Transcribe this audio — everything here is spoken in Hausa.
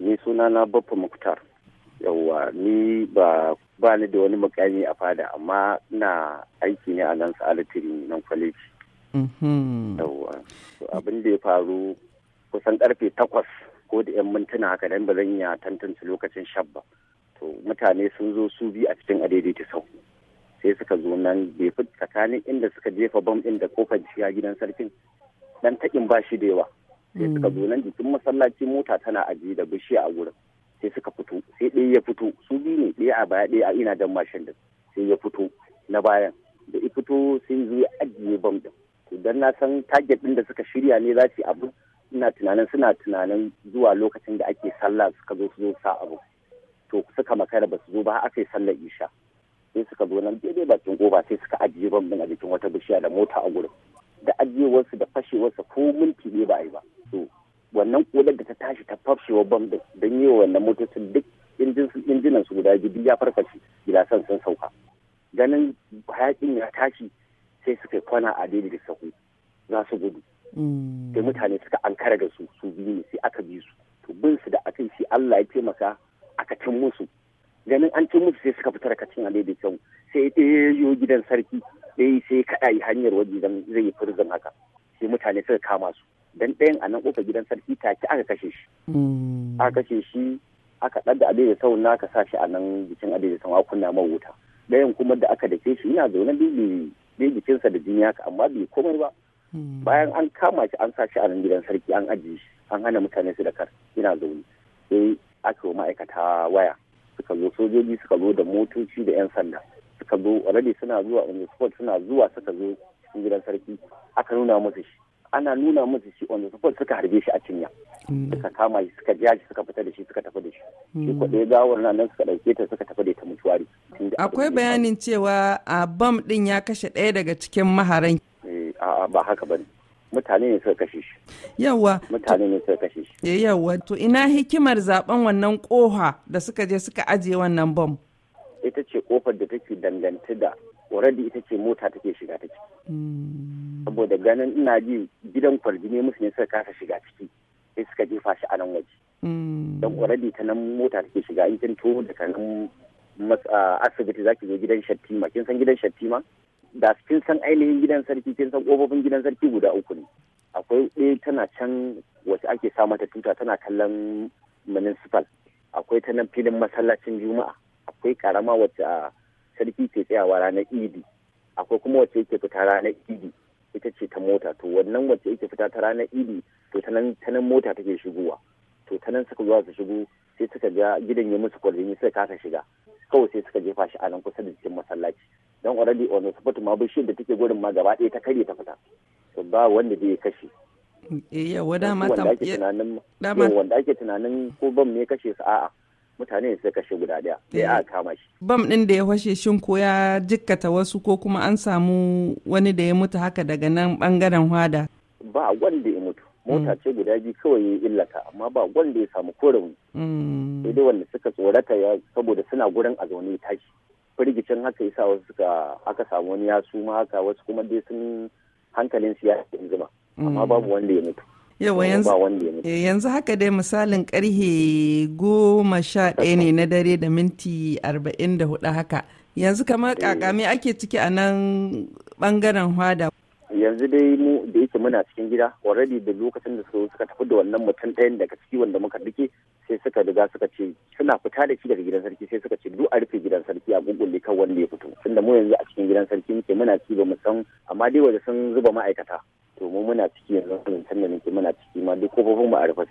ni suna na Baffa Muktar. Yawwa ni ba ba ni da wani mukami a fada amma ina aiki ne a nan sa'alatiri nan kwaleji. Yawwa. Abin da ya faru kusan karfe takwas ko da yan mintuna haka dan ba zan iya tantance lokacin shabba. To mutane sun zo su bi a cikin adaidaita sau. Sai suka zo nan bai fi tsakanin inda suka jefa bam ɗin da kofar shiga gidan sarkin dan takin ba shi da yawa. sai suka zo nan jikin masallaci mota tana ajiye da bishiya a wurin sai suka fito sai ɗaya ya fito su biyu ne ɗaya a baya ɗaya a ina dan mashin din sai ya fito na bayan da ya fito sai zo ya ajiye bam din to dan na san target din da suka shirya ne za su yi abu ina tunanin suna tunanin zuwa lokacin da ake sallah suka zo su zo sa abu to suka makara ba su zo ba aka yi sallar isha sai suka zo nan daidai bakin goba sai suka ajiye bam din a jikin wata bishiya da mota a gurin da ajiyewarsu da fashewarsa ko minti ne ba a yi ba to wannan kodar da ta tashi ta fashewa bam din don yi wa wannan motocin duk injinan su guda biyu ya farfashe gilasan sun sauka ganin hayakin ya tashi sai suka kwana a daidai da sahu za su gudu sai mutane suka ankara da su su biyu ne sai aka bi su to bin su da aka yi sai Allah ya taimaka aka cin musu ganin an cin musu sai suka fita daga cin alai kyau sai ɗaya gidan sarki ɗaya sai kaɗa yi hanyar waje zan zai yi firzin haka sai mutane suka kama su dan ɗayan a nan ƙofar gidan sarki take aka kashe shi aka kashe shi aka ɗaga adai da sau aka sa shi a nan jikin adai da sau kunna man wuta ɗayan kuma da aka dake shi yana zaune bai jikinsa da jini haka amma bai komai ba bayan an kama shi an sa shi a nan gidan sarki an ajiye shi an hana mutane su da kar yana zaune sai aka yi ma'aikata waya suka zo sojoji suka zo da motoci da 'yan sanda suka zo already suna zuwa on the spot suna zuwa suka zo cikin gidan sarki aka nuna musu shi ana nuna musu shi on the spot suka harbe shi a cinya suka kama shi suka ja shi suka fita da shi suka tafi da shi shi ko ɗaya gawar nan nan suka ɗauke ta suka tafi da ta mutuwari akwai bayanin cewa a bam ɗin ya kashe ɗaya daga cikin maharan a'a ba haka bane mutane ne suka kashe shi yawa mutane ne suka kashe shi yawa to ina hikimar zaben wannan koha da suka je suka ajiye wannan bam ita ce kofar da take dangante da already ita ce mota take shiga ta ciki saboda ganin ina ji gidan kwarjini musu ne suka kasa shiga ciki sai suka jefa shi a nan waje don already ta nan mota take shiga in kin to daga nan asibiti zaki zo gidan shattima kin san gidan shattima da kin san ainihin gidan sarki kin san kofofin gidan sarki guda uku ne akwai ɗaya tana can wacce ake sa mata tuta tana kallon municipal akwai ta nan filin masallacin juma'a akwai karama wacce a sarki ke tsayawa ranar idi akwai kuma wacce yake fita ranar idi ita ce ta mota to wannan wacce yake fita ta ranar idi to ta nan mota take shigowa to ta nan suka zuwa su shigo sai suka ga gidan ya musu kwalini suka kasa shiga kawai sai suka jefa shi a nan kusa da cikin masallaci don already on the spot ma bishiyar da take gurin ma gaba ɗaya ta karye ta fita to ba wanda zai kashe yawa dama wanda ake tunanin wanda ake tunanin ko bam ne kashe su a'a mutane ne suka kashe guda daya sai aka kama shi bam din da ya fashe shin ko ya jikkata wasu ko kuma an samu wani da ya mutu haka daga nan bangaren hwada ba wanda ya mutu mota ce guda biyu kawai ya illata amma ba wanda ya samu korauni sai dai wanda suka tsorata ya saboda suna gurin a zaune tashi firgicin haka yasa wasu suka aka samu wani ya suma haka wasu kuma dai sun hankalin su ya zuma amma babu wanda ya mutu yawa yanzu haka dai misalin karhe goma sha ɗaya ne na dare da minti arba'in da hudu haka yanzu kamar kakame ake ciki a nan bangaren hwada yanzu dai mu da yake muna cikin gida already da lokacin da suka suka tafi da wannan mutum ɗayan daga ciki wanda muka dake sai suka riga suka ce suna fita da shi daga gidan sarki sai suka ce duk a rufe gidan sarki a gugulle kan wanda ya fito tunda mu yanzu a cikin gidan sarki muke muna ci ba mu san amma dai waje sun zuba ma'aikata to mu muna ciki yanzu zancen da nake muna ciki ma duk kofofin mu a rufe